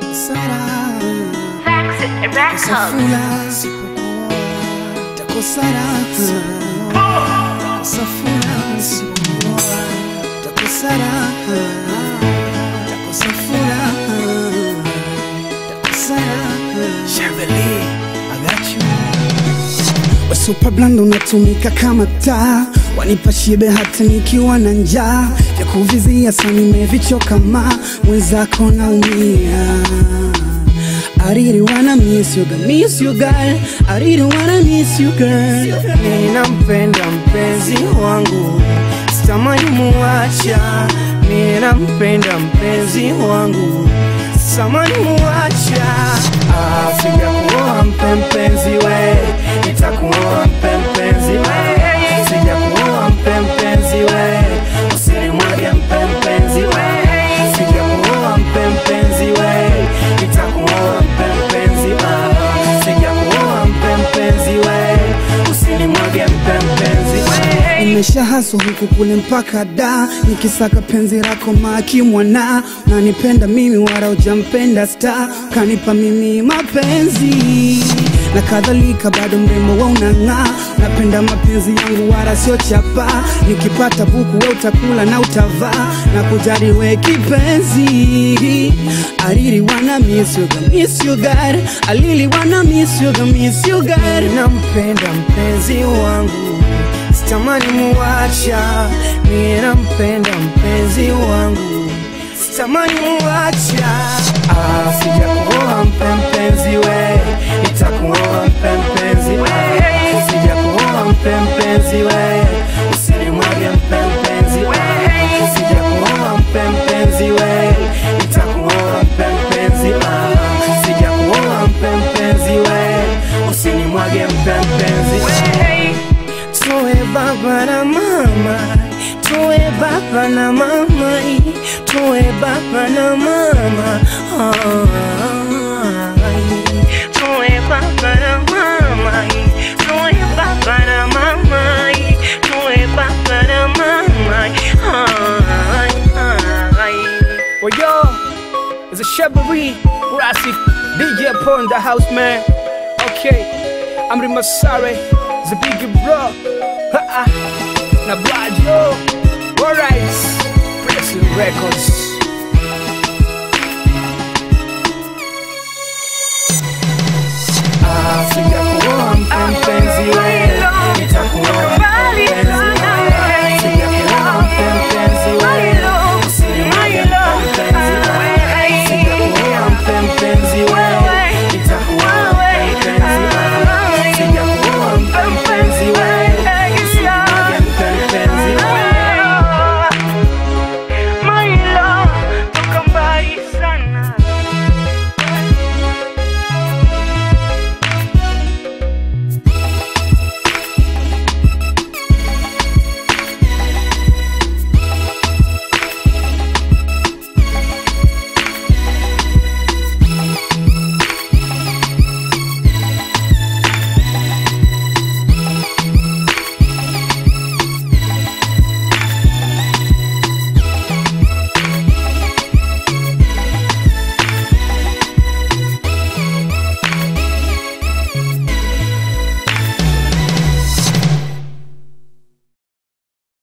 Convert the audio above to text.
Sara Facts and Records. Safula sipokuoa takosa raha Takosa furaha sipokuoa takosa raha Takosa furaha takosa raha Chevrolet, I got you Super blando unatumika kama taa, wanipa shibe hata nikiwa na njaa, vya kuvizia sana nimevichoka ma mwenzako naumia. I really wanna miss you girl, miss you girl, I really wanna miss you girl. Ninampenda mpenzi wangu, sitamani muacha. Ninampenda mpenzi wangu, sitamani muacha. Ah, sijakuoa mpenzi we, nitakuoa mpenzi we. Sijakuoa mpenzi we, usinimwage mpenzi we. Sijakuoa mpenzi we, nitakuoa mpenzi ah. Sijakuoa mpenzi we, usinimwage mpenzi we. Nimeshahaswa huku kule mpaka da, nikisaka penzi lako maki mwana, nanipenda mimi wala ujampenda star, kanipa mimi mapenzi na kadhalika, bado mrembo wa unang'aa, napenda mapenzi yangu wala sio chapa, nikipata buku we utakula na utavaa, na kujali we kipenzi, I really wanna miss you girl, miss you girl, I really wanna miss you girl, miss you girl, nampenda mpenzi wangu sitamani muacha, mimi nampenda mpenzi wangu, sitamani muacha. Ah, sijakuoa mpenzi we, nitakuoa mpenzi we, sijakuoa mpenzi we, usinimwage mpenzi we, sijakuoa mpenzi we, nitakuoa mpenzi ah, sijakuoa mpenzi we, usinimwage mpenzi we. Tuwe baba na mama, tuwe baba na mama, tuwe baba na mama. Ay. Tuwe baba na mama, tuwe baba na mama, tuwe baba na mama. Ay, ay. Well, yo, it's a Chevrolet, Rasi, DJ upon the house, man. Okay, I'm Rima Sare, the big bro. Ha-ha. Now, bad yo. Alright, Pressing Records.